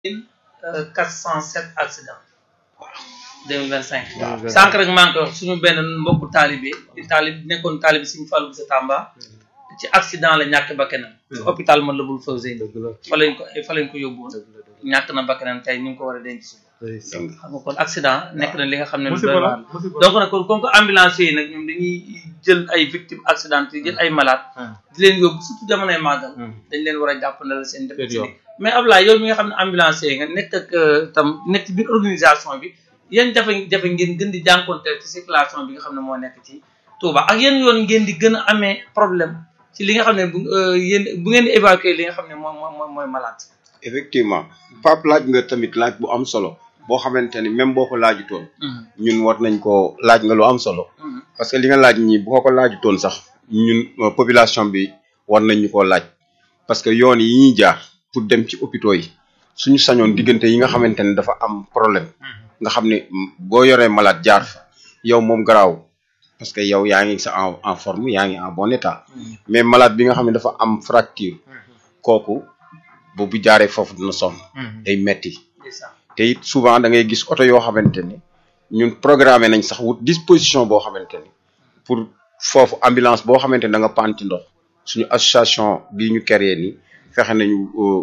quatre cent sept accidents deux mille vingt cinq sànq rek maa ngi koy wax suñu benn mbokku taalibe di taalib nekkoon taalibe suñu fàllu bu sa Tamba ci accident la ñàkk bakkanam ci hôpital man la bul Fawzeyni fa lañ ko fa lañ ko yóbbu woon ñàkk na bakkanam tey ñu ngi ko war a denc suba xam nga kon accident nekk na li nga xam ne lu doy waar donc nag kon comme que ambulance yi nag ñoom dañuy jël ay victimes accident yi jël ay malade di leen yóbbu surtout jamonoy màggal dañ leen war a jàppandal seen def ci mais Ablaye yow mi nga xam ne ambulance yi nga nekk ak tam nekk ci biir organisation bi yéen jafe-jafe ngeen gën di jànkonteel ci circulation bi nga xam ne moo nekk ci Touba ak yéen yoon ngeen di gën a amee problème ci li nga xam ne bu yéen bu ngeen di évacuer li nga xam ne moom mooy mooy malade effectivement Pape laaj nga tamit laaj bu am solo boo xamante ni même boo ko laajutoon ñun war nañ ko laaj nga lu am solo parce que li nga laaj ñi boo ko laajutoon sax ñun population bi war nañ ñu koo laaj parce que yoon yi ñuy jaar pour dem ci hôpitaux yi suñu sañoon diggante yi nga xamante ne dafa am problème nga xam ne boo yoree malade jaar fa yow moom garaaw parce que yow yaa ngi sa en en forme yaa ngi en bon état mais malade bi nga xam ne dafa am fracture kooku boobu jaaree foofu dina sonn day metti te it souvent da ngay gis oto yoo xamante ni ñun programmé nañ sax wut disposition boo xamante ni pour foofu ambulance boo xamante ni da nga panti ndox suñu association bii ñu créé ni fexe nañu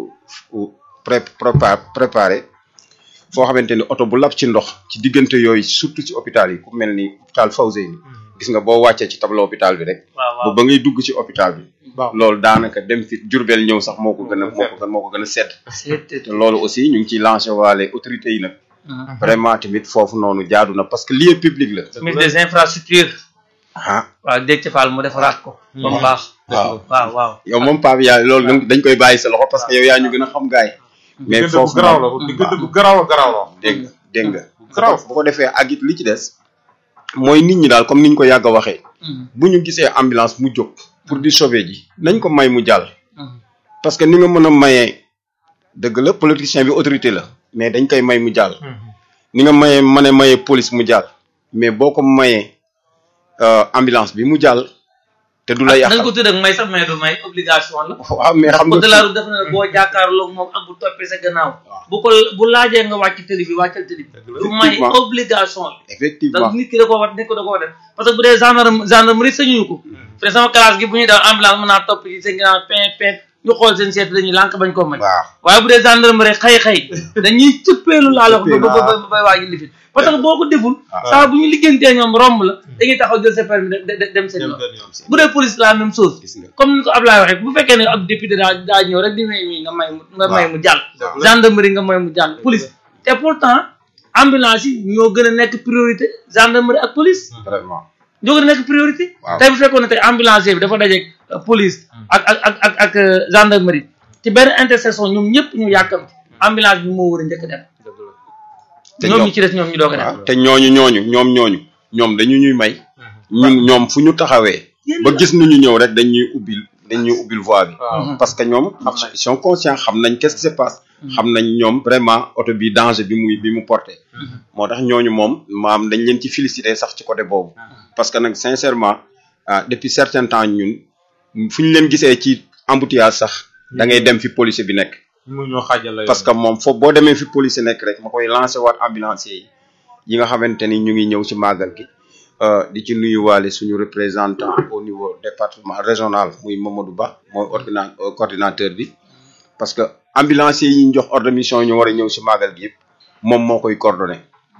pré préparé foo xamante ni oto bu lab ci ndox ci diggante yooyu surtout ci hôpital yi ku mel ni hôpital Fawzeyni gis nga boo wàccee ci tableau hôpital bi rek ba ba ngay dugg ci hôpital bi loolu daanaka dem fi Jurbel ñëw sax moo ko gën a moo ko gën moo ko gën a sedd te loolu aussi ñu ngi ciy lancé waale autorités yi nag vraiment tamit foofu noonu jaadu na parce que lieu public la ministre des infrastructures ah waaw dégg ci Fall mu defaraat ko ba mu baax waaw waaw waaw yow moom Pape yaa loolu dañ koy bàyyi sa loxo parce que yow yaa ñu gën a xam gaay mais foofu garaaw la diggante bu garaaw a garaaw la dégg nga dégg nga garaaw bu ko defee ak it li ci des mooy nit ñi daal comme niñ ko yàgg a waxee bu ñu gisee ambulance mu jóg pour di sauver ji nañ ko may mu jàll parce que ni nga mën a mayee dëgg la politicien bi autorité la mais dañ koy may mu jàll ni nga mayee mën a mayee police mu jàll mais boo ko mayee ambulance bi mu jàll te du la yàqal nañ ko tudd ak may sax mais du may obligation la waaw mais xam code de la nga route def na ne boo jàkkaarloog moom ak bu toppee sa gannaaw bu ko bu laajee nga wàcc tëli bi wàccal tëli bi du may Effectivement. obligation la effectivement donc nit ki da koo war nit ko da koo def parce que bu dee gendarme gendarmerie sañuñu ko peut sama classe gi bu ñuy daw ambulance mën naa topp ci seen ginnaaw pin pin ñu xool seen seet dañuy lànk bañ koo may waaw waaye bu dee gendarmerie xëy-xëy dañuy cëppeelu laa la wax ba ba ba bay waaji lifit parce que boo ko deful saa bu ñu liggéeyantee ñoom romb la dañuy taxaw jël sa permis de- de- dem seen yoon bu dee police la même chose gis nga comme ni ko Ablaye waxee bu fekkee ne ab député daa daa ñëw rek di may mi nga may mu nga may mu jàll gendarmerie nga may mu jàll police te pourtant ambulance yi ñoo gën a nekk priorité gendarmerie ak police vraiment ñoo gën a nekk priorité Waaw. tey bu fekkoon ne tey ambulancier bi dafa dajeeg euh, police ak ak ak ak ak euh, gendarmerie ci benn intersection ñoom ñëpp ñu yàkkamti ambulance bi moo war a njëkk dem te ñoom ñoom- ñi ci des ñoom ñu doog a waaw dem te ñooñu ñooñu ñoom ñooñu ñoom dañu ñuy may ñun ñoom fu ñu taxawee ba gis nu ñu ñëw rek dañuy ubbil dañuy ubbil voie bi waaw parce que ñoom ils sont conscients xam nañ qu'est-ce qui se passe xam nañ ñoom vraiment oto bi danger bi muy bi mu porté moo tax ñooñu moom maam dañ leen ci féliciter sax ci côté boobu parce que nag sincèrement ah depuis certain temps ñun fu ñu leen gisee ci embouteillage sax da ngay dem fi policier bi nekk mu ñoo xaajal la parce que moom foofu boo demee fi police nekk rek ma koy lancé waat ambulancier yi yi nga xamante ni ñu ngi ñëw ci màggal gi euh, di ci nuyuwaale suñu représentant au niveau département régional muy Mamadou Ba mooy ordina euh, coordinateur bi parce que ambulancier yi ñu jox ordre de mission ñu war a ñëw ci màggal gi yëpp moom moo koy coordonné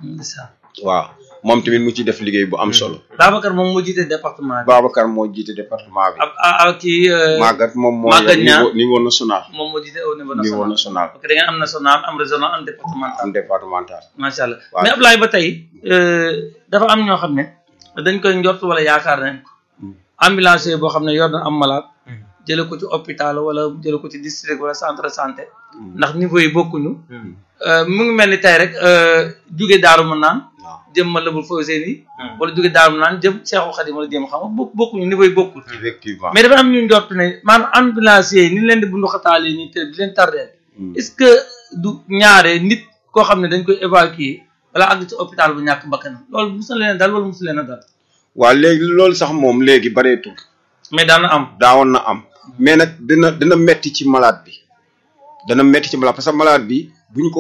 waaw moom tamit mu ci def liggéey bu am solo Babacar moom moo jiite département bi Babacar moo jiite département bi ab ak kii euh, Magat moom moo Maguette Niang. niveau niveau national moom moo jiite au niveau niveau national national parce que da ngeen am national am régional am départemental am départemental macha allah Waaw. mais Ablaye ba tey euh, dafa am ñoo xam ne dañ koy njort wala yaakaar nañ ko ambulancier boo xam ne yor na am malade jële ko ci hôpital wala jële ko ci district wala centre de santé ndax niveau yi bokkuñu Euh, mu ngi mel ni tey rek euh, jóge daaru mën naan waaw jëm ma lëbul Fawzeyni wala jóge daaru mën naan jëm Cheikhul Khadim wala jëm xam nga bokk bokkuñu niveau yi bokkul effectivement mais dafa am ñu njort ne maanaam ambulancier yi ni leen di bundu xataale nii te di leen tardeel Mm. est-ce que du ñaare nit koo xam ne dañ koy évacuer wala àgg ci hôpital bu ñàkk bakkanam loolu musu leen a dal wala musu leen a dal waaw léegi loolu sax moom léegi bareetul mais daan na am daawoon na am mais nag dina dina metti ci malade bi dana metti ci malade parce que malade bi buñ ko